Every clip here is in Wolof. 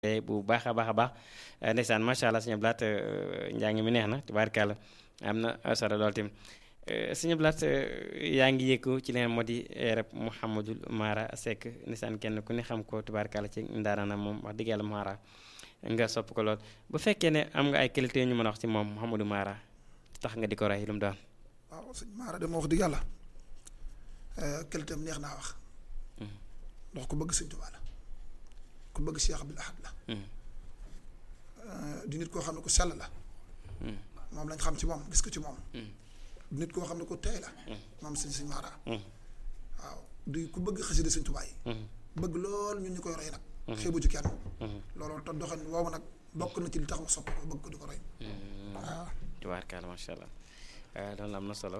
bu baax a baax a baax ndeysaan macha allah sëñ Blaat njàng mi neex na tubaarkàlla am na solo lool tamit sëñ Blaat yaa ngi yëkku ci leen moo di rep Mouhamadul Mara Seck ndeysaan kenn ku ne xam ko tubaarkàlla ci ndaaraana moom wax dëgg yàlla Mara nga sopp ko lool bu fekkee ne am nga ay qualité ñu mën a wax ci moom Mouhamadou Mara tax nga di ko rey lu mu doon. waaw sëñ Mara de ma wax dëgg yàlla qualité am neex naa wax. ndax ku bëgg sëñ Tuubaa la ku bëgg Cheikh Abdoul Ahad la. di nit koo xam ne ku sell la. moom lañ xam ci moom gis ko ci moom. di nit koo xam ne ku teey la. moom sëñ sëñ Mara. waaw di ku bëgg xasida sëñ Tuubaa yi. bëgg lool ñun ñu koy roy nag. xeebu ci kenn. loolu te doxin woowu nag bokk na ci li tax ma sopp ko bëgg ko di ko roy. waaw. tubaarkàlla macha allah loolu am na solo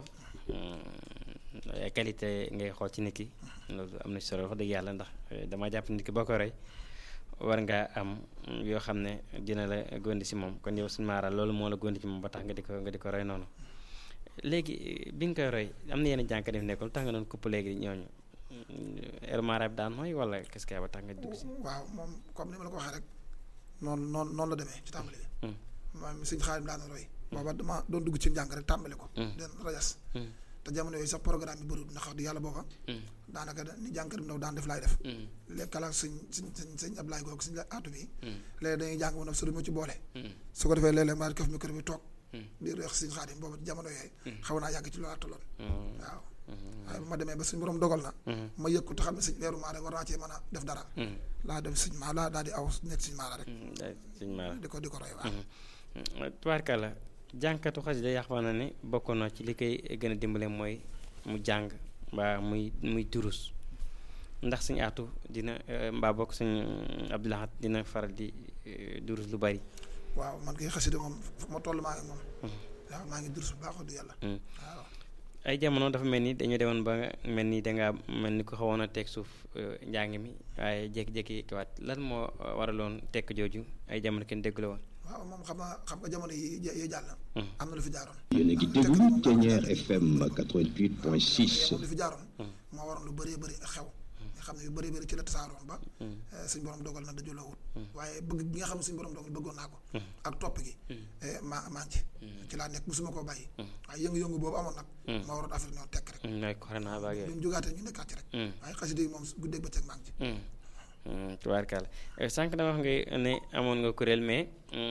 ay qualité ngay xool ci nit ki loolu am na solo wax dëgg yàlla ndax dama jàpp nit ki boo ko roy war ngaa am yoo xam ne dina la gondi si moom kon yow suñu Mara loolu moo la gondi ci moom ba tax nga di ko nga di ko roy noonu léegi bi nga koy roy am na yenn jànk def nekkul tax nga doon kupp léegi ñooñu El Mara bi daan mooy wala qu'est-ce que ba tax nga dugg si. waaw moom comme ni ma la ko waxee rek noonu noonu noonu la demee ci tàmbali bi. maanaam sëñ Xaadim daan roy. booba dama doon dugg ci njàng rek tàmbali ko. den rajas. te jamono yooyu sax programme bi bëriwul ndax di yàlla booba. daanaka ni jàngkat bi ndaw daan def laay def. léegi kalaat sëñ sëñ sëñ sëñ Ablaye googu sëñ aatu bi. léegi dañuy jàng ba noppi su ma ci boole. su ko defee léeg-léeg maa di ko fi micro bi toog. di reex sëñ Xaadim booba ci jamono yooyu. xaw naa yàgg ci loolu tolloon. waaw. waaye bu ma demee ba suñ borom dogal na. ma yëg ko te xam ne sëñ weeru maa rek war naa cee mën a def dara. laa dem sëñ maa laa daal di aw nekk sëñ Mara rek. sëñ Mara di ko di ko roy waaw. tubaarkàlla jànkatu xasida yàq na ne bokk na ci li koy gën a dimbale mooy mu jàng mbaa muy muy durus ndax suñu aatu dina mbaa bokk suñu Abdoul Ahad dina faral di durus lu bari. waaw man kay xasida moom fu ma toll maa ngi moom. waaw maa ngi durus bu baax du yàlla. waaw. ay jamono dafa mel ni dañoo demoon ba mel ni dangaa mel ni ko xawoon a teg suuf njàng mi waaye jékki-jékki waat lan moo waraloon tekk jooju ay jamono kenn déggu la woon. waaw moom xam nga xam nga jamono yi yi jàll. am na lu fi jaaroon. yéen a ngi déglu Thiéniere FM 88.6. lu fi jaaroon. moo waroon lu bëree bëri xew. nga xam ne yu bëree bëri ci la tasaaroon ba. suñ borom dogal na dajuloo wut. waaye bëgg gi nga xam ne suñ borom dogal bëggoon naa ko. ak topp gi. maa maa ngi ci. ci laa nekk musuma koo bàyyi. waaye yëngu-yëngu boobu amoon nag. moo waroon affaire ñoo tekk rek. mooy corona ba bi mu jógaatee ñu nekkaat ci rek. waaye xasida yi moom guddeeg bëccëg maa ngi ci. tubaarkàlla sànq dama wax nga ne amoon nga kuréel mais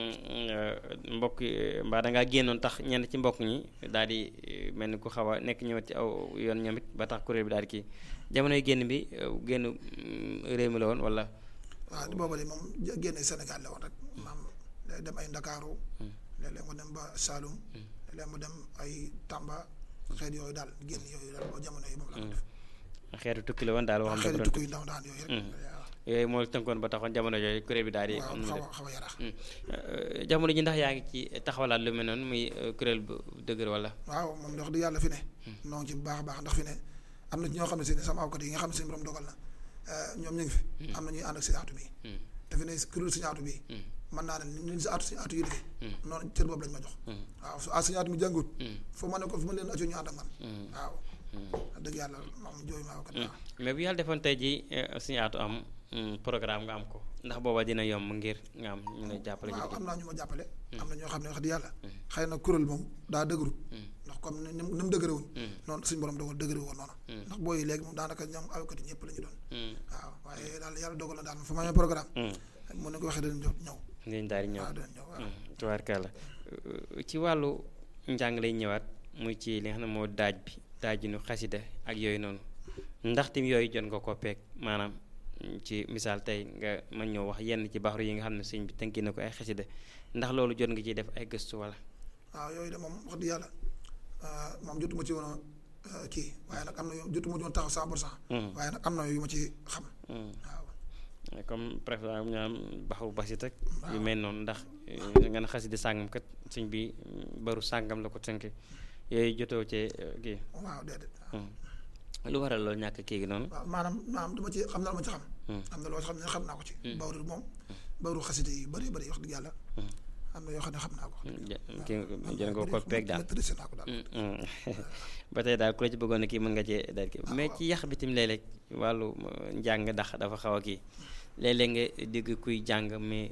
mbokk mbaa dangaa génnoon tax ñenn ci mbokk ñi daal di mel ni ku xaw a nekk ñëwat ci aw yoon ñoom it ba tax kuréel bi daal di kii jamonoy génn bi génn réew mi la woon wala. waaw di booba de moom génne Sénégal la woon rek maam day dem ay Ndakaaru léeg-léeg mu dem ba Saloum léeg-léeg mu dem ay Tamba xeet yooyu daal génn yooyu daal boo jamono yi moom la ko def xeetu tukki la woon daal waxam xeetu tukki yu ndaw daan yooyu rek yooyu moo tënkoon ba taxoon jamono yooyu kuréel bi daal di. waaw xaw a xaw a yarax jamono ji ndax yaa ngi ci taxawalaat lu mel noonu muy kuréel bu dëgër wala. waaw moom wax dëgg yàlla fi ne. noo ngi ci bu baax a baax ndax fi ne am na ñoo xam ne si ne sama awkat yi nga xam ne seen borom dogal na ñoom ñu ngi fi. am na ñuy ànd ak si aatu bi. te fi ne kuréel si aatu bi. mën naa ne ni si aatu si aatu yi defee. noonu cër boobu lañ ma jox. waaw su ah si aatu mi jàngut. foo ma ne ko fu ma leen acoo ñu ànd ak man. waaw. wax dëgg yàlla moom jooyu ma awkat mais bu yàlla defoon tey jii suñu aatu am programme nga am ko ndax booba dina yomb ngir nga am ñu lay jàppale. waaw am naa ñu ma jàppale. am na ñoo xam ne wax dëgg yàlla. xëy na kuréel moom daa dëgëru. ndax comme ni mu dëgëre woon. noonu suñu borom dogal dëgëre woon noonu. ndax booy léegi moom daanaka ñoom awkat yi ñëpp la ñu doon. waaw waaye daal yàlla dogal na daal fu ma amee programme. mën na ko waxee danañ jox ñëw. dinañ daal di ñëw waaw danañ ñëw waaw. tubaarkàlla ci wàllu njàng lay ñëwaat muy ci li nga xam ne moo daaj bi daajinu xasida ak yooyu noonu ndax tim yooyu jot nga ko peeg maanaam ci misaal tey nga mën ñëw wax yenn ci baxru yi nga xam ne sëñ bi tënki na ko ay xasida ndax loolu jot nga ciy def ay gëstu wala. waaw yooyu de moom wax dëgg yàlla moom jotuma ci woon kii waaye nag am na jotuma ci woon taxaw cent pour cent. waaye nag am na yu ma ci xam. waaw. comme par exemple ñaam baxru basit ak yu mel noonu ndax nga ne xasida sàngam kat sëñ bi baru sàngam la ko tënk yooyu jotoo cee kii. waaw déedéet. lu waral loolu ñàkk kii gi noonu. waaw maanaam maanaam dama ci xam na la ma ci xam. am na loo xam ne xam naa ko ci. bawru moom bawru xasida yi bëri bëri wax dëgg yàlla. am na yoo xam ne xam naa ko. kii jël nga ko peeg daal maîtrisé naa ko daal. ba tey daal ku la ci bëggoon a kii mën nga cee daal kii mais ci yàq bi tamit léeg-léeg wàllu njàng ndax dafa xaw a kii léeg-léeg nga dégg kuy jàng mais